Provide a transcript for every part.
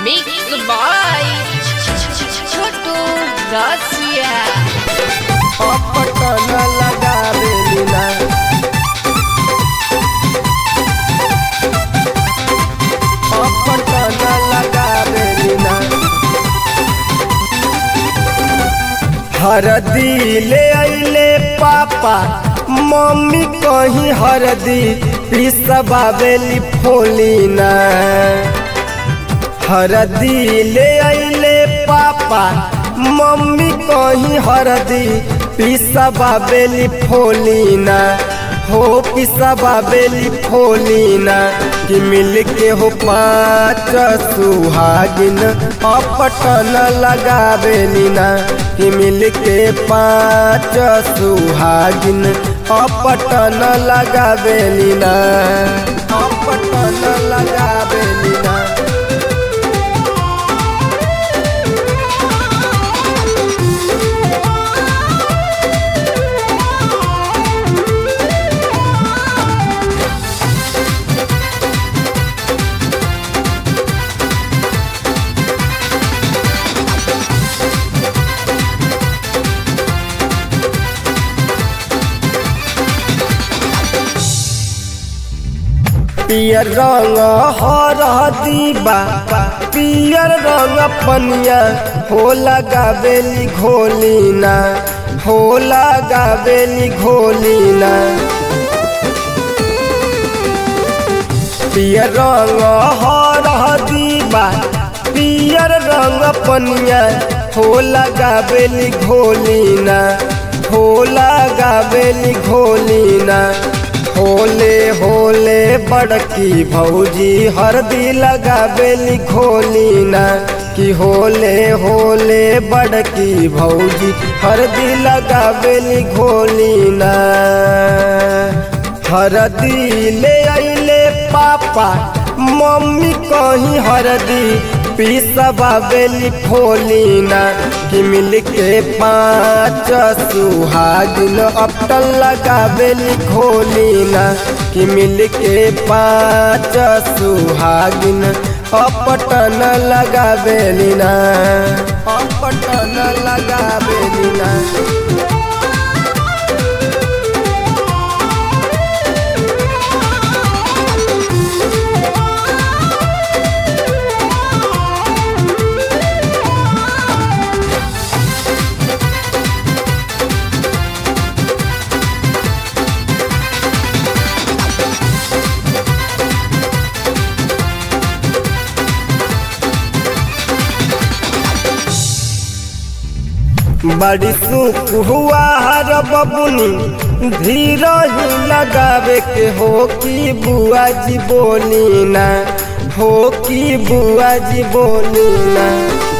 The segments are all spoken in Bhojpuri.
Mixed by Chotu Gracia. Patan लगावेली ना पटन लगावेली ना हरदी ले अइले पापा मम्मी कहीं हरदी पिसबावेली फोली ना हरदी ले अइले पापा मम्मी कहीं हरदी पिसबा बेली फोलीना हो पिसबा बेली फोलीना कि मिल के हो पाँच सुहागिन अपटन लगावेली ना कि मिल के पाँच सुहागिन अपटन लगावेली ना अपटन लगावेली ना पियर रंग हरदी बा पियर रंग पनिया हो लगावेली घोलीना हो लगावेली घोलीना पियर रंग हरदी बा पियर रंग पनिया हो लगावेली घोलीना हो लगावेली घोलीना होले होले बड़की भौजी हरदी लगावेली घोलीना कि होले होले बड़की भौजी हरदी लगावेली घोलीना हरदी ले अइले पापा मम्मी कहीं हरदी पिसबा बेली फोलीना कि मिल के पाँच सुहागिन अपटन लगावेली खोलीना कि मिल के पाँच सुहागिन अपटन लगावेली ना अपटन लगावेली ना बड़ी सुख हुआ हर बबुनी धीर ही लगावे के हो कि बुआ जी बोली ना हो कि बुआ जी बोली ना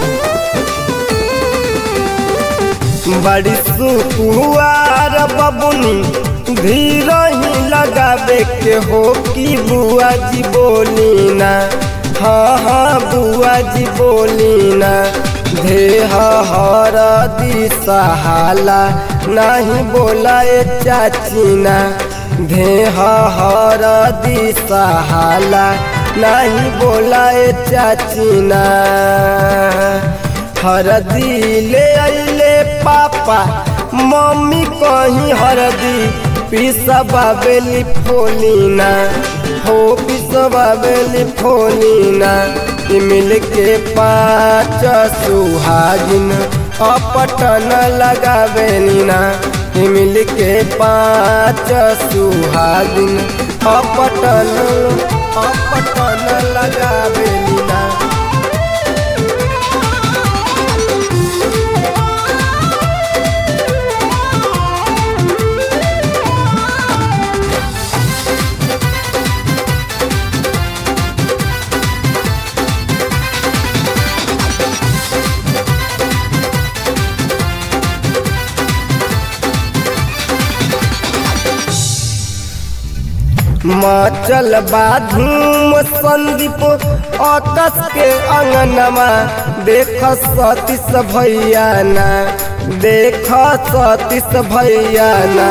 बड़ी सुख हुआ हर बबुनी धीर ही लगावे के हो कि बुआ जी बोली ना हाँ हाँ बुआ जी बोली ना देह हरदी सहाला नहीं बोलाए चाचीना देह हरदी सहाला नहीं बोलाए चाचीना हरदी ले अइले पापा मम्मी कहीं हरदी पिसबा बेली फोलीना हो पिसबा बेली फोलीना मिल के पाँच सुहागिन अपटन लगावेली ना मिल के पाँच सुहागिन अपटन अपटन लगावेली ना मचल बाधूम संदीप आकाश के अंगनमा देख सतीश भैया ना देख सतीश भैया ना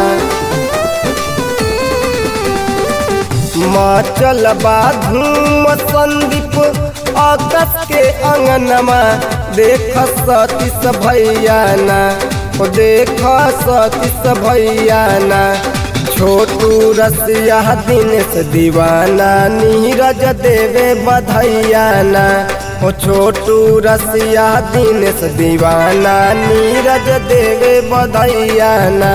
मचल बाधूम संदीप अगस के अंगनमा देख सतीस भैया ना ओ देख सतीस भैया ना छोटू रसिया दिनेश दीवाना नीरज देवे बधैया ना ओ छोटू रसिया दिनेश दीवाना नीरज देवे बधैया ना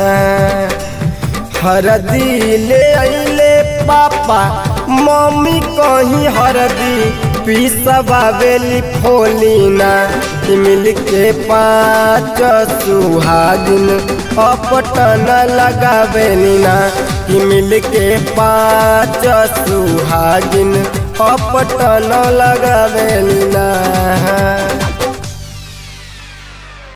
हरदी ले अइले पापा मम्मी कहीं हरदी पीसबावेली फोलीना मिल के पाँच सुहागिन अपटन लगावेली ना मिल के पाँच सुहागिन अपटन लगावेली ना